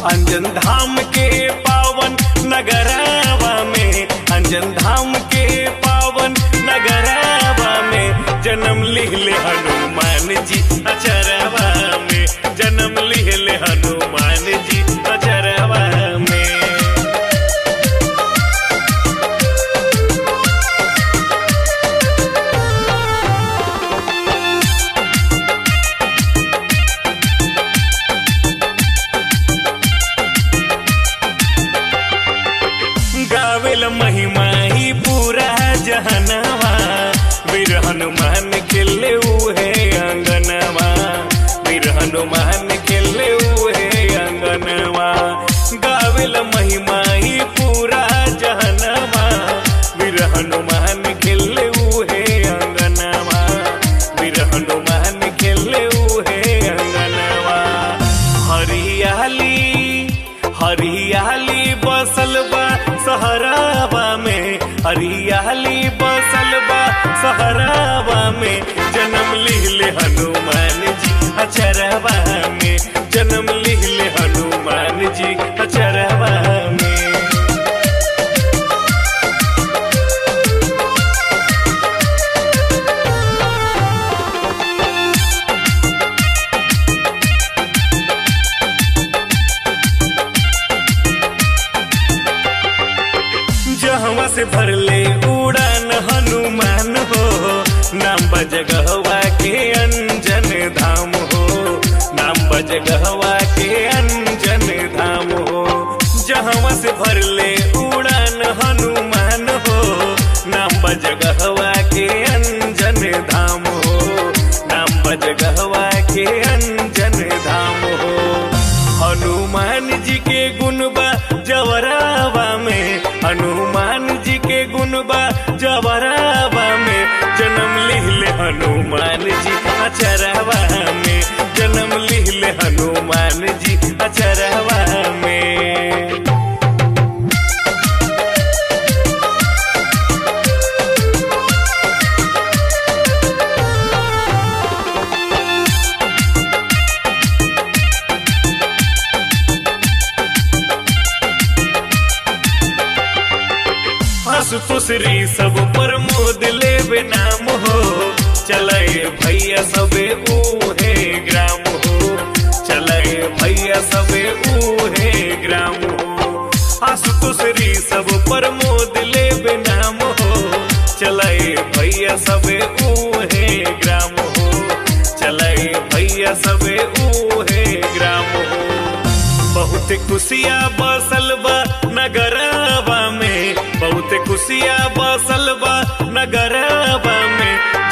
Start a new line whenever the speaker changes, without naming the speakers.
अंजन धाम के पावन नगरावा में अंजन धाम के पावन नगरावा में जन्म लिहले हनुमान जी अचरवा में जन्म लिहले हनुमान जी अचरवा में गावेल महिमा ही पूरा जहनवा वीर हनुमान खेले उहे अंगनवा वीर हनुमान खेले उहे अंगनवा गावेल महिमा ही पूरा जहनवा वीर हनुमान खेले उहे अंगनवा वीर हनुमान खेले उहे अंगनवा हरियाली हरियाली बसल बा सहरावा में हरियाली बसल बा सहरावा में जन्म लिहले हनुमान जी अचरवा में जन्म लिहले हनुमान जी अचरवा में जहवा से भरले उड़ान हनुमान हो नाम बजगहवा के अंजन धाम हो नाम बजगहवा के अंजन धाम हो जहवा से भरले उड़ान हनुमान हो नाम बजगहवा के अंजन धाम हो नाम बजगहवा के अंजन धाम हो हनुमान जी के गुणबा जवरावा में हनुमान जी के गुणबा जवरावा में जन्म लिहले हनुमान जी अचरवा में जन्म लिहले हनुमान जी अचरवा में हसुसुसरी सब पर मोद लेवे नाम हो चले भैया सबे ऊहे ग्राम हो चले भैया सबे ऊहे ग्राम हो हसुसुसरी सब पर मोद लेवे नाम हो चले भैया सबे ऊहे ग्राम हो चले भैया सबे ऊहे ग्राम हो बहुत खुशिया बसल बा नगरवा में बहुत खुशिया बसल बा नगरवा में